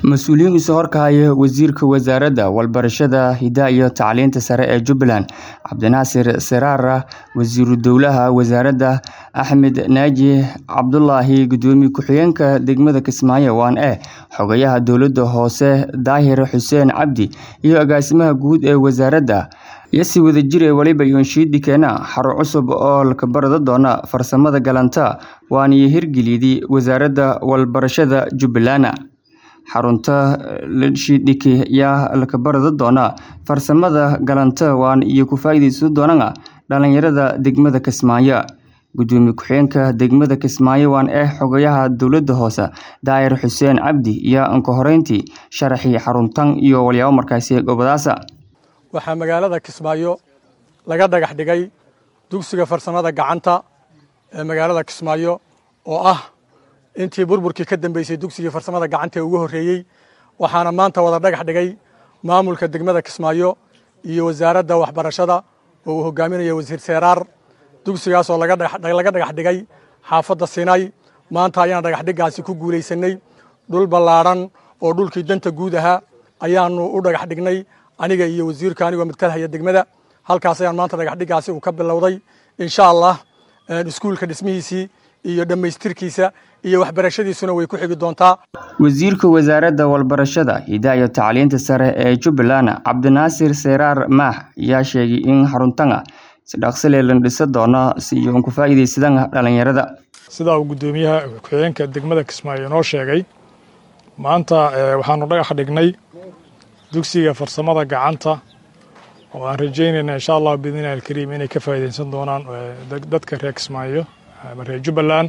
Mas-uuliyiin isu horkahaya Wasiirka Wasaaradda Waxbarashada, Hidaha iyo Tacliinta Sare ee Jubbaland, Cabdinaasir Seraar, Wasiiru Dowlaha Wasaaradda, Axmed Naaji Cabdulaahi, Gudoomiye Ku-xigeenka Degmada Kismaayo 1A, Xogayaha Dowladda Hoose Daahir Xuseen Cabdi, iyo Agaasimaha Guud ee Wasaaradda ayaa si wadajir ah waliba Yoonshiidi keena xarun cusub oo la barado doona farsamada gacanta waana hirgeliyay Wasaaradda Waxbarashada Jubbaland. xarunta ldhidhiki ayaa la barado doona farsamada gacanta waana iyo ku faa'iideysan doonaan dhalinyarada degmada Kismaayo. Gudoomiye ku-xigeenka degmada Kismaayo 1A Xogayaha Dowladda Hoose Daahir Xuseen Cabdi ayaa anka horeyntii sharaxay xaruntan iyo walyaabo markaasi gobolaasa. waxaa magaalada Kismaayo laga dhagax dhigay dugsiga farsamada gacanta ee magaalada Kismaayo oo ah intii burburkii ka dambeysay dugsigii farsamada gacanta ee ugu horreeyey waxaana maanta wada dhagax dhigay maamulka degmada Kismaayo iyo wasaaradda waxbarashada oo uu hogaaminayo wasiir Seraar dugsigaas oo laga laga dhagax dhigay xaafadda Sinay maanta ayaan dhagax dhigaasi ku guuleysanay dhul ballaaran oo dhulkii danta guud ahaa ayaanu u dhagax dhignay aniga iyo wasiirka anigoo midkalhaya degmada halkaas ayaan maanta dhagax dhigaasi uu ka bilowday insha allah iskuulka dhismihiisii iyo dhammaystirkiisa iyo waxbarashadiisuna way ku xigi doontaa Wasiirka Wasaaradda Waxbarashada, Hidaha iyo Tacliinta Sare ee Jubbaland, Cabdinaasir Seraar Maax ayaa sheegay in xaruntan si dhaqso leh la dhisi doono si ay uga faa'iideysadaan dhalinyarada. sida uu gudoomiyaha ku-xigeenka degmada Kismaayo noo sheegay maanta waxaanu dhagax dhignay dugsiga farsamada gacanta oo aan rajaynayna insha allah biidnillahi alkariim inay ka faa'iideysan doonaan dadka reer Kismaayo ama reer Jubbaland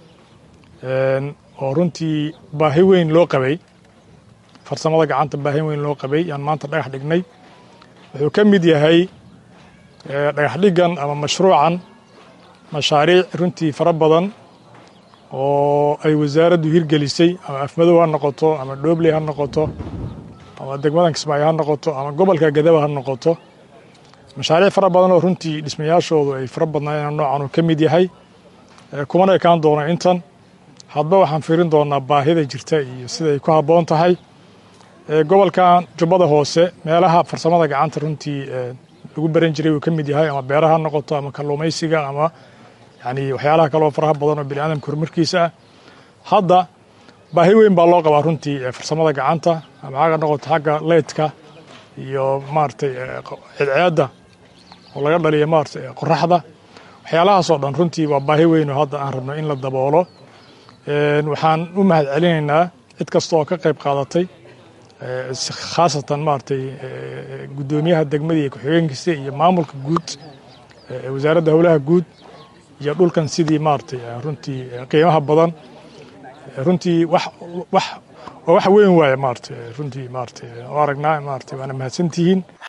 oo runtii baahi weyn loo qabay farsamada gacanta baahi weyn loo qabay yaan maanta dhagax dhignay wuxuu ka mid yahay dhagax dhiggan ama mashruucan mashaariic runtii fara badan oo ay wasaaraddu hirgelisay ama afmadow ha noqoto ama dhoobley ha noqoto ama degmadan Kismaayo ha noqoto ama gobolka Gadaba ha noqoto mashaariic fara badan oo runtii dhismayaashoodu ay fara badnaayeen noocan uu ka mid yahay kumana ekaan doono intan hadba waxaan fiirin doonaa baahida jirta iyo siday ku habboon tahay gobolkan jubbada hoose meelaha farsamada gacanta runtii lagu baran jiray uu ka mid yahay ama beeraha ha noqoto ama kalluumaysiga ama yani waxyaalaha kaloo faraha badan oo biniaadamka horumarkiisa ah hadda baahi weyn baa loo qabaa runtii farsamada gacanta ama xagga noqoto xagga leydka iyo maaragtay cidceedda oo laga dhaliyo maaragtay qoraxda waxyaalahaasoo dhan runtii waa baahi weyn oo hadda aan rabno in la daboolo waxaan u mahad celinaynaa cid kasta oo ka qayb qaadatay khaasatan maaragtay guddoomiyaha degmada iyo ku-xigeenkiisa iyo maamulka guud wasaaradda howlaha guud iyo dhulkan sidii maaragtay runtii qiimaha badan runtii wax wax waa wax weyn waaye maaragtay runtii maaragtay oo aragnaa maaragtay waana mahadsantihiin